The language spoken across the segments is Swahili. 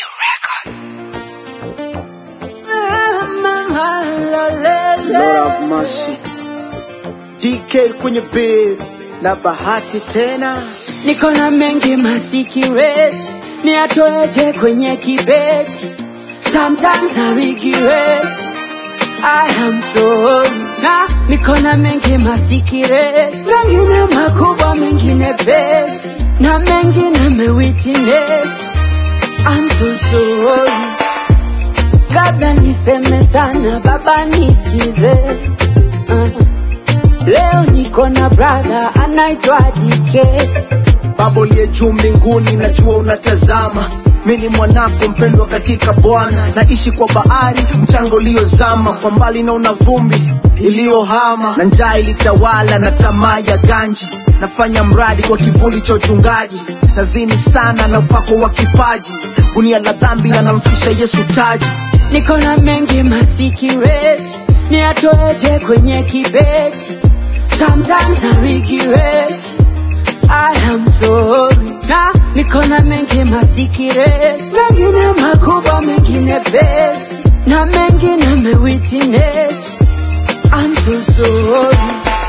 Lord have mercy. DK kwenye bed na bahati tena niko na mengi masikireti niatoeje kwenye kibeti sometimes I regret I am sorry na niko na mengi masikireti mengine makubwa mengine beti na mengine mewitness I'm so sorry kabla niseme sana baba nisikize uh. leo niko na brother anaitwa DK baba uliye juu mbinguni najua unatazama mi ni mwanako mpendwa katika bwana naishi kwa bahari mchanga uliozama kwa mbali naona vumbi iliyohama na njaa ilitawala na tamaa ya ganji nafanya mradi kwa kivuli cha uchungaji nazini sana na upako wa kipaji gunia la dhambi anamfisha yesu taji niko na mengi masikireti niatoeje kwenye kibeti sometimes I regret I am sorry na niko na mengi masikireti mengine makubwa mengine beti na mengine mewitness I'm so sorry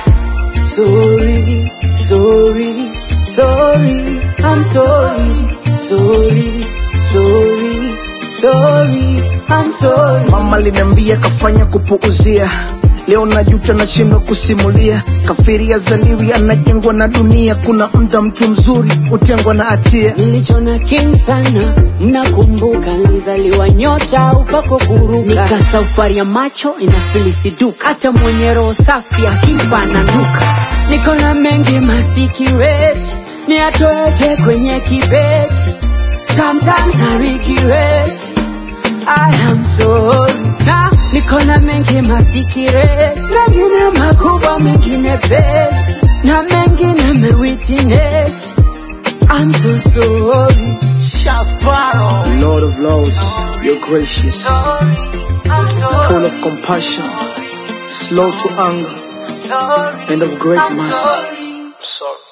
sorry sorry sorry I'm sorry sorry sorry sorry I'm sorry mama liniambia kafanya kupuuzia leo najuta nashindwa kusimulia kafiri azaliwi anajengwa na dunia kuna mda mtu mzuri hutengwa na hatia nilichona king sana mnakumbuka nilizaliwa nyota upako kuruka nika safari ya macho inafilisiduka hata mwenye roho safi akifa ananuka niko na mengi masikireti niatoeje kwenye kibeti sometimes I regret I am sorry na niko na mengi masikireti mengine makubwa mengine beti na mengine mewitness I'm so sorry Lord of Lords, you're gracious, I'm sorry full of compassion, slow to anger, sorry and of great I'm mercy. sorry Sorry.